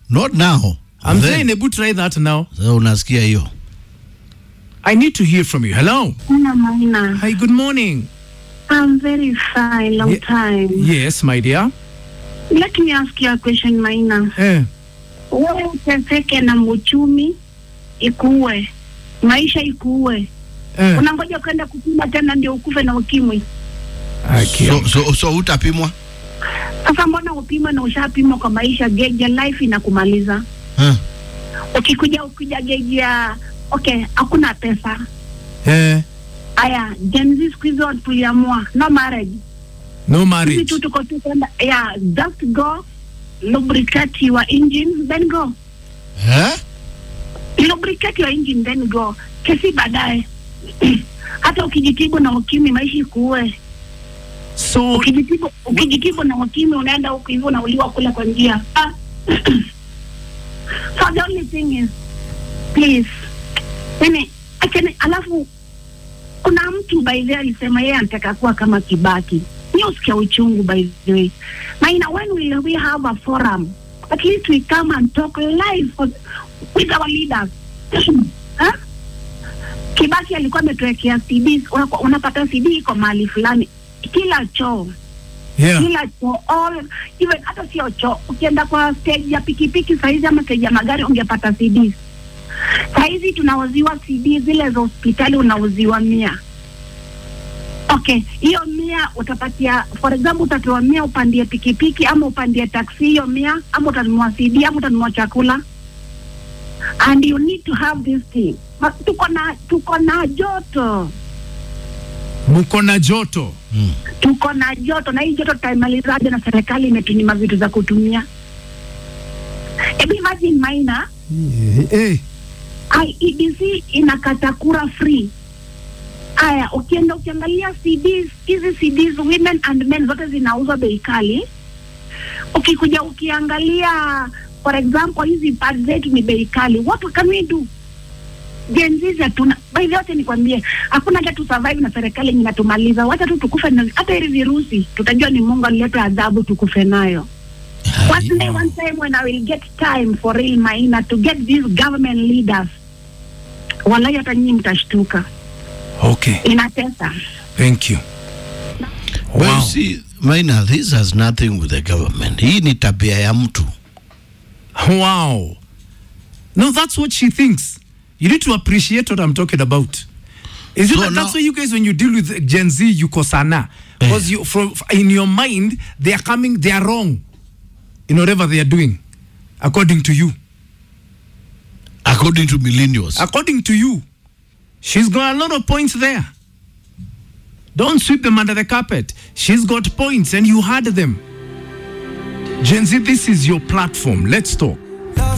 not now. I'm Then, saying, Ebu, try that now. sasa unasikia hiyo I need to hear from you. Hello. Hello, Maina. Hi, good morning. I'm very fine, long Ye- time. Yes, my dear. Let me ask you a question, Maina. Eh. Wewe uteseke na uchumi ikuue, maisha ikuue, Eh. unangoja kwenda kupima tena ndio ukufe na ukimwi? Okay. so, so, so utapimwa Sasa mbona upime na ushapimwa kwa maisha? Geji ya life inakumaliza. huh? Ukikuja ukija geji ya okay, hakuna pesa. Eh. Aya, Gen Z siku hizo tuliamua no marriage. No Sisi marriage. tu tuko tu kwenda yeah, just go lubricate your engine then go. eh? lubricate your engine then go. Kesi baadaye. Hata ukijitibu na ukimwi maisha ikuue. So, Ukijitibu, ukijitibu na ukimwi unaenda huku hivyo unauliwa kule kwa njia. Ah. so the only thing is please, yani achane. Alafu kuna mtu by the way alisema yeye anataka kuwa kama Kibaki. Ni usikia uchungu by the way. Maina, when will we have a forum? At least we come and talk live for, with our leaders. huh? Kibaki alikuwa ametuwekea CDs, Una- unapata CD iko mahali fulani, kila choo yeah. kila choo all even hata sio choo, ukienda kwa stage ya pikipiki saizi ama stage ya magari ungepata CDs. Saizi tunauziwa CD zile za hospitali unauziwa mia. Okay, hiyo mia utapatia, for example, utapewa mia upandie pikipiki ama upandie taksi hiyo mia, ama utanunua CD ama utanunua chakula and you need to have this thing. Ma- Tuko na tuko na joto Mko na joto. tuko na joto na hii joto tutaimalizaje na serikali imetunyima vitu za kutumia hebu imagine maina Eh. IEBC inakata kura free aya ukienda ukiangalia CDs hizi CDs women and men zote zinauzwa bei kali ukikuja ukiangalia for example hizi pads zetu ni bei kali what can we do Gen Z hatuna by the way, wacha nikwambie, hakuna hata tu survive na serikali yenye inatumaliza. Wacha tu tukufe na hata hili virusi, tutajua ni Mungu alileta adhabu tukufe nayo. One day, one time when I will get time for real Maina to get these government leaders, wallahi hata nyinyi mtashtuka, Okay. inatesa. Thank you. But Wow. you see, Maina, this has nothing with the government. Hii ni tabia ya mtu. Wow. No, that's what she thinks. You need to appreciate what I'm talking about. Is it So that, now- that's why you guys, when you deal with Gen Z, you kosana because you from in your mind they are coming, they are wrong in whatever they are doing, according to you. According to millennials. According to you, she's got a lot of points there. Don't sweep them under the carpet. She's got points, and you had them. Gen Z, this is your platform. Let's talk.